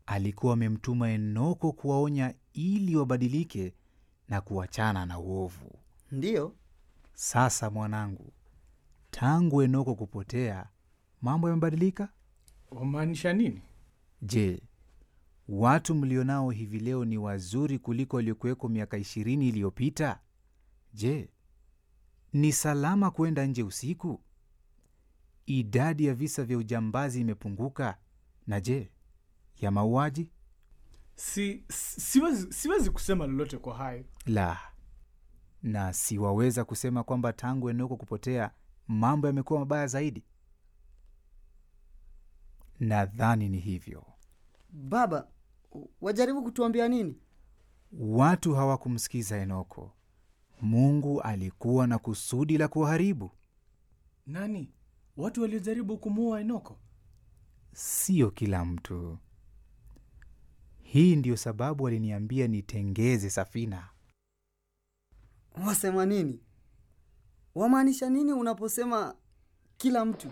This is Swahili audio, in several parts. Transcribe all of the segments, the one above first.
alikuwa amemtuma Enoko kuwaonya ili wabadilike na kuachana na uovu. Ndiyo, Sasa mwanangu, tangu Enoko kupotea, mambo yamebadilika? Wamaanisha nini? Je, watu mlionao hivi leo ni wazuri kuliko waliokuweko miaka ishirini iliyopita? Je, ni salama kwenda nje usiku? Idadi ya visa vya ujambazi imepunguka? Na je, ya mauaji? Si, si- siwezi, siwezi kusema lolote kwa hayo. La, na siwaweza kusema kwamba tangu Enoko kupotea mambo yamekuwa mabaya zaidi. Nadhani ni hivyo. baba, wajaribu kutuambia nini? Watu hawakumsikiza Enoko. Mungu alikuwa na kusudi la kuwaharibu, Nani? Watu waliojaribu kumuua Enoko? sio kila mtu. Hii ndiyo sababu waliniambia nitengeze safina. Wasema nini? Wamaanisha nini unaposema kila mtu?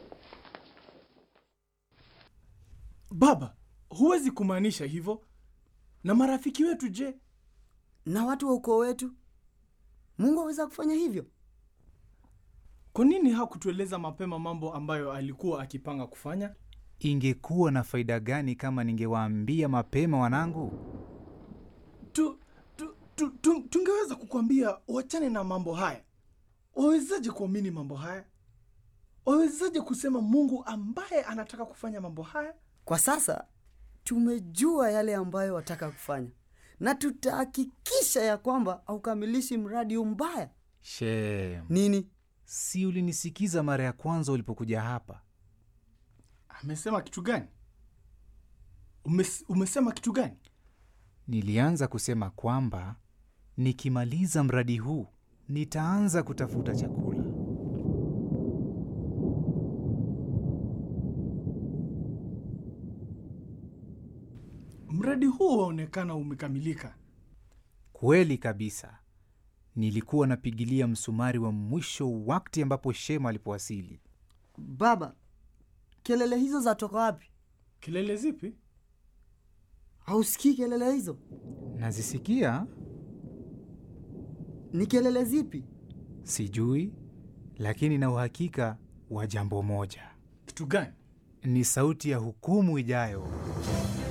Baba, huwezi kumaanisha hivyo. Na marafiki wetu je? Na watu wa ukoo wetu? Mungu aweza kufanya hivyo? Kwa nini hakutueleza mapema mambo ambayo alikuwa akipanga kufanya? Ingekuwa na faida gani kama ningewaambia mapema, wanangu? tu, tu, tu, tu, tungeweza kukwambia uachane na mambo haya. Wawezaje kuamini mambo haya? Wawezaje kusema Mungu ambaye anataka kufanya mambo haya? Kwa sasa tumejua yale ambayo wataka kufanya, na tutahakikisha ya kwamba haukamilishi mradi huu mbaya. Shem, Nini? si ulinisikiza mara ya kwanza ulipokuja hapa? Amesema kitu gani? Umes, umesema kitu gani? Nilianza kusema kwamba nikimaliza mradi huu nitaanza kutafuta chakula. Mradi huu waonekana umekamilika. Kweli kabisa. Nilikuwa napigilia msumari wa mwisho wakati ambapo Shema alipowasili. Baba, kelele hizo zatoka wapi? Kelele zipi? Hausikii kelele hizo? Nazisikia, Ni kelele zipi? sijui, lakini na uhakika wa jambo moja: Kitu gani? ni sauti ya hukumu ijayo.